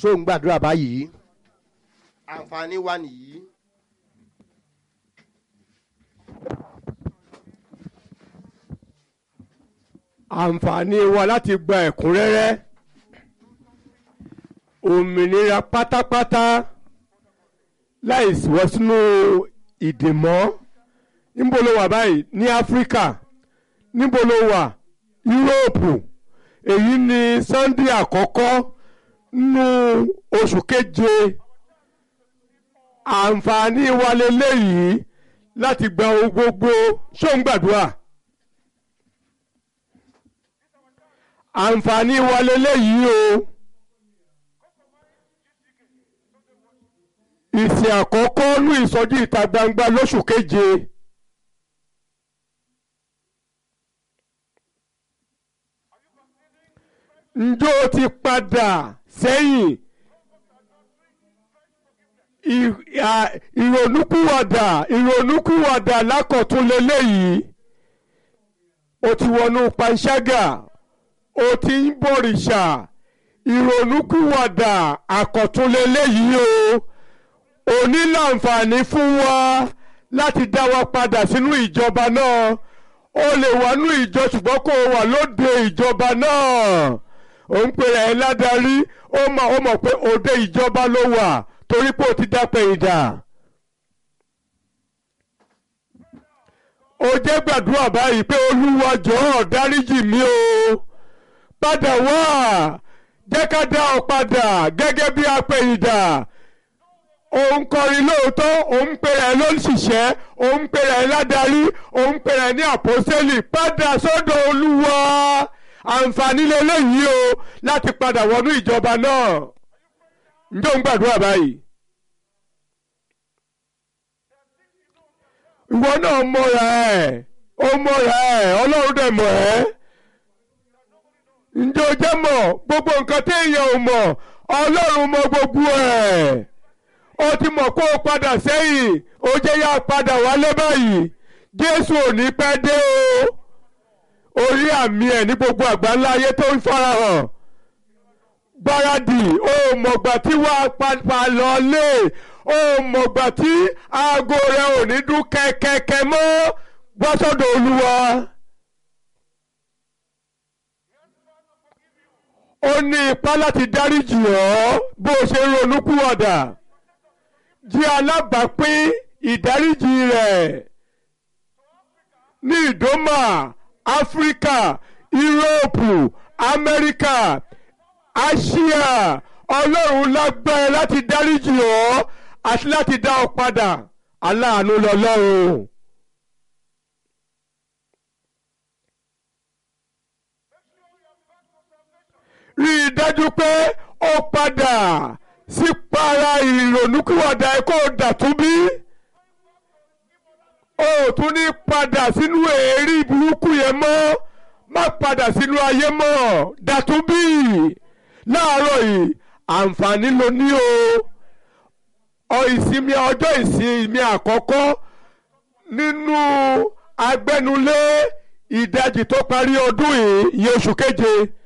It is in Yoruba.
ṣó ń gbàdúrà báyìí àǹfààní wa nìyí. àǹfààní wa láti gba ẹ̀kúnrẹ́rẹ́ òmìnira pátápátá láì wọ́ sínú ìdè mọ́ níbo ló wà báyìí ní áfíríkà níbo ló wà yúróòpù èyí ni sunday àkọ́kọ́ nínú oṣù keje àǹfààní wa lélẹ́yìí láti gba ohun gbogbo ṣó ń gbàdúrà. àǹfààní wa lélẹ́yìí o ìsìn àkọ́kọ́ ní ìsọjí ìta gbangba lóṣù keje ǹjọ́ o ti padà sẹ́yìn ìrònúkúwàdà ìrònúkúwàdà lákọ̀tún lélẹ́yìí o ti wọnú panṣágà ó ti ń bọ̀rìṣà ìrònúkúwàdà àkọ̀túnlélẹ́yìí o òní láǹfààní fún wa láti dá wa padà sínú ìjọba náà ó lè wà nú ìjọ ṣùgbọ́n kó o wà lóde ìjọba náà ó ń pè ẹ́ ládarí ó mọ̀ ó mọ̀ pé òde ìjọba ló wà torí pé ó ti dápẹ́ ìdá. ó jẹ́ gbàdúrà báyìí pé olúwa jọ̀ọ́ dáríjì mí o padà wá jẹ́ ká dá ọ padà gẹ́gẹ́ bí apẹ̀yìndà òun kọrin lóòótọ́ òun pèrè ẹ̀ lóṣìṣẹ́ òun pèrè ẹ̀ ládarí òun pèrè ẹ̀ ní àpọ́sẹ́lì padà sọ́dọ̀ olúwa àǹfààní lélẹ́yìí o láti padà wọnú ìjọba náà ǹjẹ́ òun gbàdúrà báyìí. ìwọ náà mọ̀ra ẹ̀ ó mọ̀ra ẹ̀ ọlọ́run dẹ̀ mọ̀ ẹ́ ǹjẹ́ o jẹ́ mọ̀ gbogbo nǹkan tí èèyàn ò mọ̀ ọlọ́run mọ̀ gbogbo ẹ̀ ó ti mọ̀ kó o padà sẹ́yìn ó jẹ́ yá padà wálé báyìí jésù ò ní pẹ́ dé o orí àmì ẹ̀ ní gbogbo àgbáńlá ayé tó ń farahàn gbáradì ó mọ̀gbà tí wàá padà lọ lé ó mọ̀gbà tí aago rẹ̀ ò ní dún kẹ́kẹ́kẹ́ mọ́ gbọ́sọ̀dọ̀ olúwa. ó ní ipá láti dáríjì ọ́ bó o ṣe ronúkúwàdà jí alábàápín ìdáríjì rẹ̀ ní ìdómà áfíríkà yúróòpù amẹ́ríkà àsíà ọlọ́run lágbára láti dáríjì ọ́ àti láti dá ọ padà aláàánú lọ́lọ́run. rí i dájú pé ó padà sí para ìrònúkúwàdà ẹ kó dàtún bí ó tún ní padà sínú èérí burúkú yẹn mọ́ má padà sínú ayé mọ́ dàtún bí láàárọ̀ yìí àǹfààní ló ní o ọ ìsinmi ọjọ́ ìsinmi àkọ́kọ́ nínú agbẹnulé ìdajì tó parí ọdún yìí ìyẹn oṣù keje